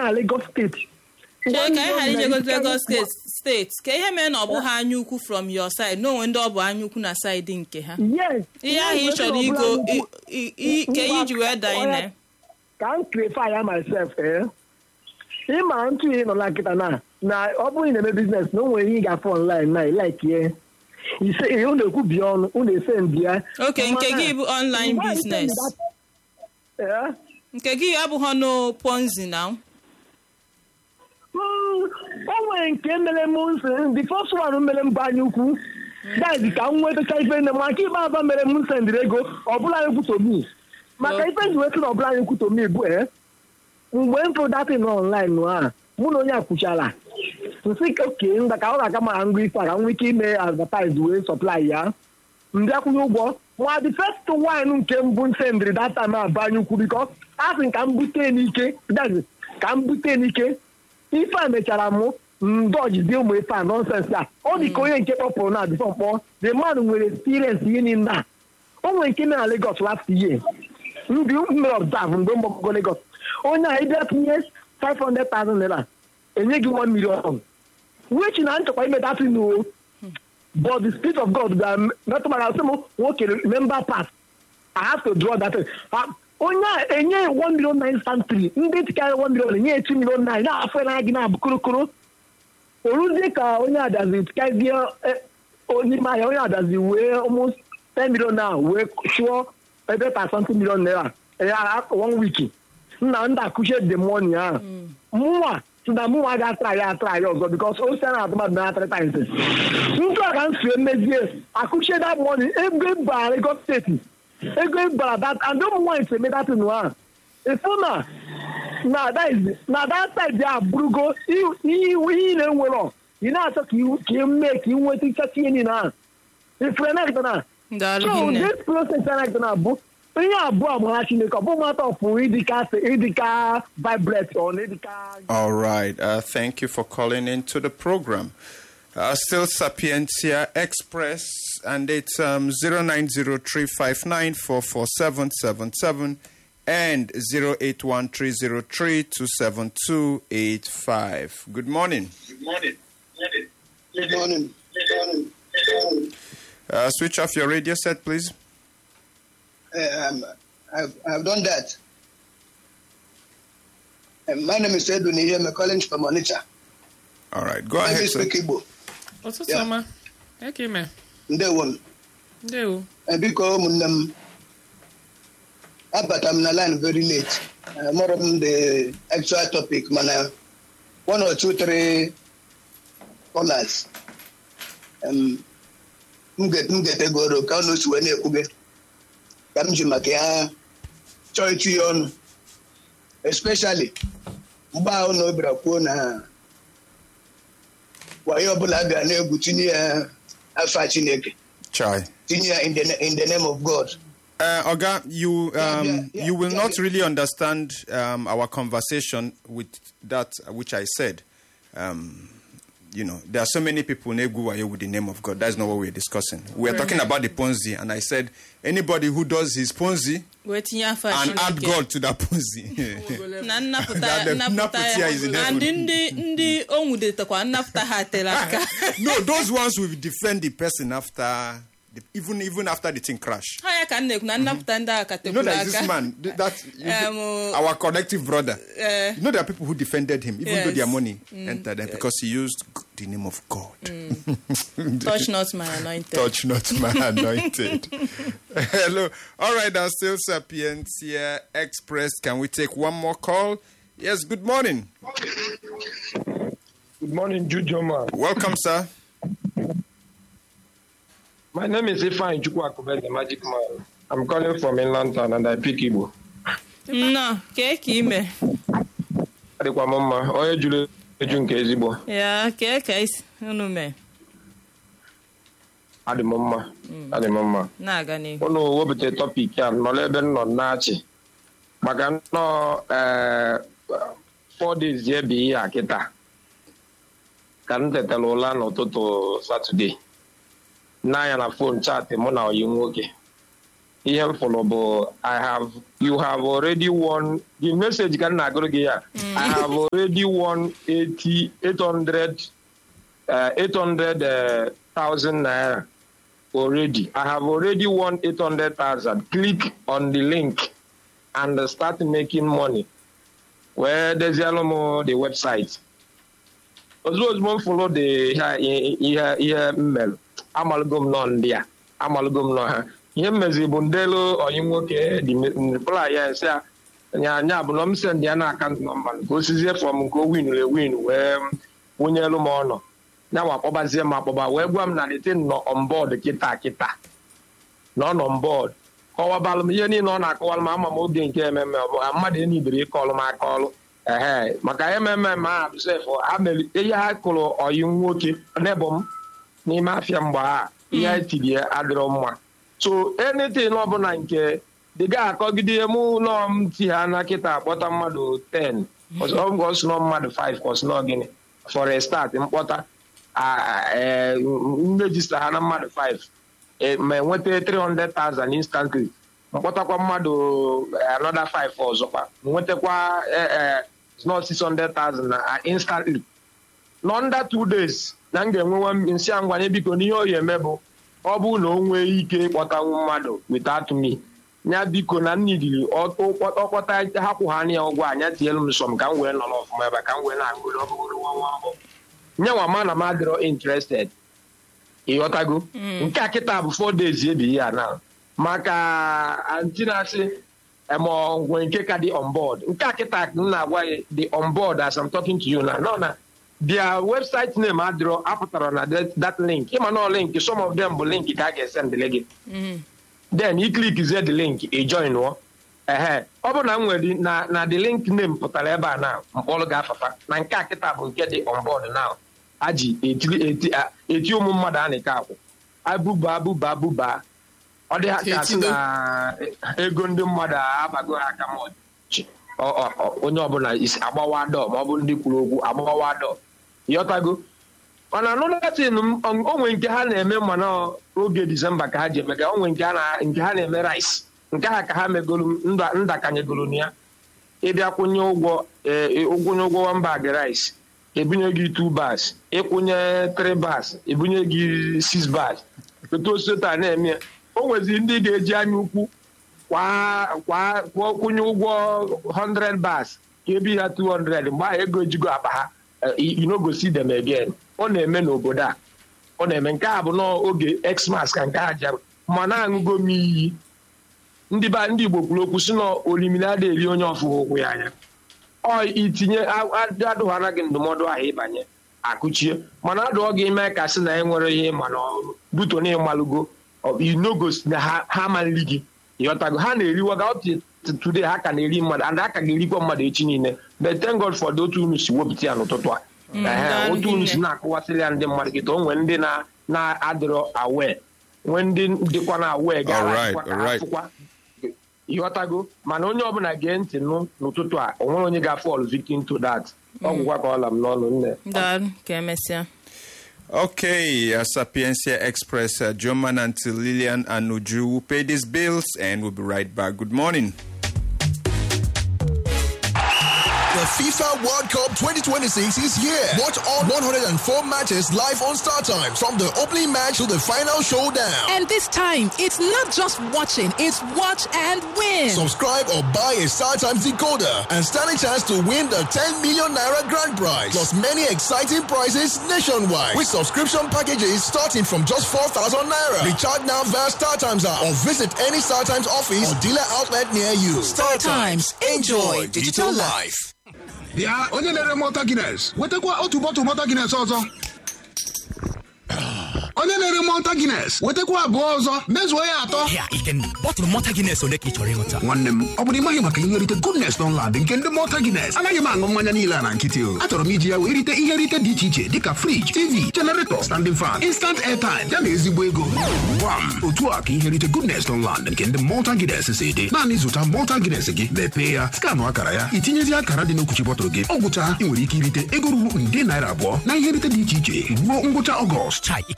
na Lagos steeti Chee ka anyị ghara ijego Nwanne m Lagos na- steeti steeti ka ihe mere na ọ bụghị anya ukwu from your side n'onwe ndị ọ bụ anya ukwu na saịdị nke ha yes ihe ahụ ị Yes, chọrọ ọ igo bụla i- i- i- ka ihe iji wee daa ine ka m clarify ya myself eh ịma ntụ ihe nọ na nkịta na na ọ bụrụ ị na-eme biznes na o nwere ihe ị ga-afụ online na ilakie ise ihe unu ekwubi ọnụ unu ese ndị ya oke nke gị bụ online business Eh? nke gị abụghị no ponzi na Mm, o nwere nke mere m nsị the first one mere m bụ anya ukwu that is ka m nwetacha ife nne m maka ibe aba mere m sendịrị ego ọbụla anyị kwutomi maka ife ji wetị na ọbụla anyị kwutomi bụ e mgbe m fụ datin online a mụ na onye akwụchala nsị oke nda ka ọ ga-aka mara ngwa ife a ka m nwee ike ime advertise wee supply ya mbịakwunye ụgwọ ma the first wine nke mbụ nsendịrị that time aba anya ukwu biko a sị ka m bute n'ike that is, ka m bute n'ike ife a mechara mụ ndọjizi ụmụ ife a nọnsensị a ọ dị ka onye nke kpọpụrụ na bifo mkpọ the man nwere experience ihe niile a o nwere nke mere na Lagos last year ndị mere observe mgbe mgbagogo Lagos onye a ịbịa tinye 500,000 naira enye gị 1 million which na nchekwa ime datin o but the spirit of God bịara metụ mara sị m nwoke member pass I have to draw that. Ah, onye a enye 1 million nine instantly ndị tikarị 1 million enye 2 million nine na-afọ na gị na-abụ korokoro oruzie ka onye adazi tikazie onye ime ahịa onye adazi wee almost 10 million na wee chụọ ebe pa something million naira ya one week nna ndị akụchie the money ahụ mụnwa si na mụnwa ga-atra ya atra ya ọzọ bikos o si na atụmadụ na three times ndị a ka m sie mezie akụchie that money ego ịbara Lagos steeti ego ịbara that and ụmụ nwaanyị si eme datin ahụ ịfụ na na that is na that side ya abụrụgo ihe ihe ị na-enwero ị na-achọ ka ị- ka ị mee ka ị nweta ịchacha ihe niile ahụ ifere na na daalụ so hinne this process na na bụ ihe abụọ amara chineke ọ bụ mata ọfụ ịdịka ịdịka vibrate ọ na ịdịka All right. Uh, thank you for calling into the program. Uh, still Sapientia Express, and it's um, 0903594477 and 081303278285. Good morning. Good morning. Uh, switch off your radio set, please. Um, I've, I've done that. Um, my name is Edwin Ihe. I'm calling from Onitsha. All right. Go Let me ahead, sir. speak Igbo. ụtụtụ Yeah. ọma eke ime Ndewo m. ndewo Eh, Biko ụmụnne m. Abata m na line very late. Uh, more on the actual topic, mana one or two, three callers. Um, m get- m getegoro ka unu si wee na-ekwuge ka m ji maka ya chọọ ịtụ ya ọnụ especially mgbe ahụ na obira kwuo na wayo ọbụla bịara na-egwu tinye ya afa Chineke Chai. tinye ya in the, in the name of God Uh, Oga, you um, Yeah, yeah, yeah, you will yeah, not yeah. really understand um, our conversation with that which I said. Um, you know, there are so many people in Eguwayo with the name of God. That's not what we're discussing. We're talking about the Ponzi, and I said anybody who does his Ponzi wee tinye afọ and add Chineke God to that Ponzi. na nnapụta That the nnapụta nnapụta ya is in ya heaven. and ndị ndị o nwudetakwa nnapụta ha tere aka no, those ones will defend the person after, the, even even after the thing crash. ha ya ka m na-ekwu na nnapụta ndị agha ka You know tekwuru that is this aka man, th- that Um, uh, our collective brother. Eh. you know there are people who defended him, even though Yes. their money entered them because he used g- the name of God. touch not my anointed Touch not my anointed. Hello. All right, that's still Sapiens here. Express. Can we take one more call? Yes, good morning. Good morning, Jujoma. Welcome, sir. My name is Ifan Chukwakube, the magic man. I'm calling from inland town and I pick Igbo. nnọọ kee ka ime Adịkwa m mma, onye juru eju nke ezigbo. ya kee ka isi unu mee Adị m mma, adị m mma. na-aga n'ihu Unu wepụta tọpik a nọrọ ebe m nọ na-achị. Maka nnọọ ee four days ya bụ ihe a kịta. Ka m tetara ụla n'ụtụtụ Satọde. N'anya na fon chaatị mụ na oyi nwoke. ihe m fụrụ bụ i have you have already won the message ka m na-agụrụ gị ya i have already won 80 800 uh, 800,000 naira already i have already won 800,000 click on the link and start making money wee dezielụ m the website ozugbo ozugbo m fụrụ the ihe ihe ihe m mere amalụgo m nọ ndị a amalụgo m nọ ha ihe m meziri bụ ndelu onye nwoke dịpụla ya nsị a nya nya bụ na m send ya na akaụntụ nọmba ka o sizie fọm nke o winuru ewin wee wụnyelu m ọnọ ya ma akpọbazie m akpọba wee gwa m na detin nọ on board kịta kịta na ọ nọ on board kọwabalụ m ihe niile ọ na-akọwalụ m ama m oge nke ememe ọ bụ ha mmadụ enibere ịkọlụ m akọlụ ehe maka ememe ma ha sef ha mere ihe ha kụrụ oyi nwoke n'ebe m n'ime afịa mgbe ha ihe ha tiri adịrọ mma so anything ọbụla nke dịga akọgide mụ ụlọ m ti ha na kịta akpọta mmadụ 10 ọsụnọ mmadụ 5 ọsụnọ gịnị for a start mkpọta nrejista ha na mmadụ 5 ma enweta 300,000 instantly mkpọtakwa mmadụ another 5 ọzọkwa nwetakwa not 600,000 na instantly nọ under two days na m ga-enwewa nsị a ngwanye biko n'ihe o eme bụ ọ bụrụ na o nwee ike ịkpọtanwu mmadụ without me ya biko na nnidiri ọkpọta ha kwụ ha ya ụgwọ anya tinyelu m sọm ka m wee nọ n'ọfụma ebe ka m wee na-agụrụ ọbụgoro nwa nwa mbụ nye nwa ma na m adịrọ interested ịghọtago nke a kịta bụ four days ebi ya na maka anti na-asị emọgwe nke ka dị on board nke a kịta m na-agwa ya dị on board as I'm talking to you na nọ na their website name adịrọ apụtara na that link ịma na link some of them bụ link ka a ga-esendịle gị then i click zie the link ị join ọ ehe ọ bụ na m nwere na na the link name pụtara ebe a na mkpọrọ ga-afafa na nke a kịta bụ nke dị on board now a ji eti ụmụ mmadụ a na-eke akwụ abụba abụba abụba ọ dị ha ka asị na ego ndị mmadụ abago ha aka ma onye ọbụla isi agbawa dọ ma ọ bụ ndị kwuru okwu agbawa dọ yọtago mana anụdatin onwe nke ha na-eme mana oge disemba ka ha ji eme ka onwe nke ha na-eme rice nke ha ka ha megolu ndakanyegolu na ya ịbịa kwụnye ụgwọ ụgwụnye ụgwọ wamba gị rice ebunye gị two bars ịkwụnye three bars ebunye gị six bars etu osota na-eme o nwezi ndị ga-eji anya ukwu kwa kwụnye ụgwọ 100 bars ka ebi ha 200 mgbe ahụ ego ejigo akpa ha inogosi dem again ọ na-eme n'obodo a ọ na-eme nke a bụ n'oge xmas ka nke a jara ma na-aṅụgo m iyi ndị ba ndị igbo kwuru okwu si na oliminada eri onye ọfụghị ụkwụ ya anya ọ itinye adụghara gị ndụmọdụ ahụ ịbanye akụchie mana adụọ gị ime ka sị na e nwere ihe mana buto na ịmalụgo inogosi na ha amalili gị ịghọtago ha na-eriwaga today ha ka na-eri mmadụ and ha ka ga-erikwa mmadụ echi niile but thank God for the otu unu si wepụta ya n'ụtụtụ a otu unu si na-akụwasịrị ya ndị mmadụ kịta o nwee ndị na-adịrọ awe nwee ndị dịkwa na awe ga-afụkwa ịghọtago mana onye ọbụla gee ntị nụ n'ụtụtụ a o nwere onye ga-afọl victim to that ọgwụgwa ka ọla m n'ọnụ nne Okay, uh, Sapiencia Express, uh, German until Lillian and Uju will pay these bills and we'll be right back. Good morning. The FIFA World Cup 2026 is here. Watch all 104 matches live on Star Time from the opening match to the final showdown. And this time, it's not just watching, it's watch and win. Subscribe or buy a Star Times decoder and stand a chance to win the 10 million naira grand prize. Plus many exciting prizes nationwide with subscription packages starting from just 4,000 naira. Recharge now via Star Times app or visit any Star Times office or dealer outlet near you. Star Times, enjoy digital life. bịa onye na-ere mọta gines wetakwa otu bọtụ mọta gines ọzọ onye na-ere mọta gines wetakwa abụọ ọzọ mezuo ya atọ Ya, Iken, bọtụlụ mọta Guinness ole ka ị chọrọ ịṅụta? nwanne m ọ bụrụ ịmaghị maka ihe nrite goodness Dunlad nke ndị mọta gines anaghị m aṅụ mmanya niile a na nkịtị o achọrọ m iji ya wee rite ihe nrite dị iche iche dịka friji tv generator standing fan instant airtime ya na ezigbo ego gwam otu a ka ihe nrite goodness Dunlad nke ndị mọta gines si dị naanị zụta mọta gines gị mepee ya skanụ akara ya itinyezi akara dị n'okwuchi bọtụlụ gị ọ gwụcha ị nwere ike irite ego ruru nde naira abụọ na ihe nrite dị iche iche ruo ngwụcha ọgọst Chai, Iken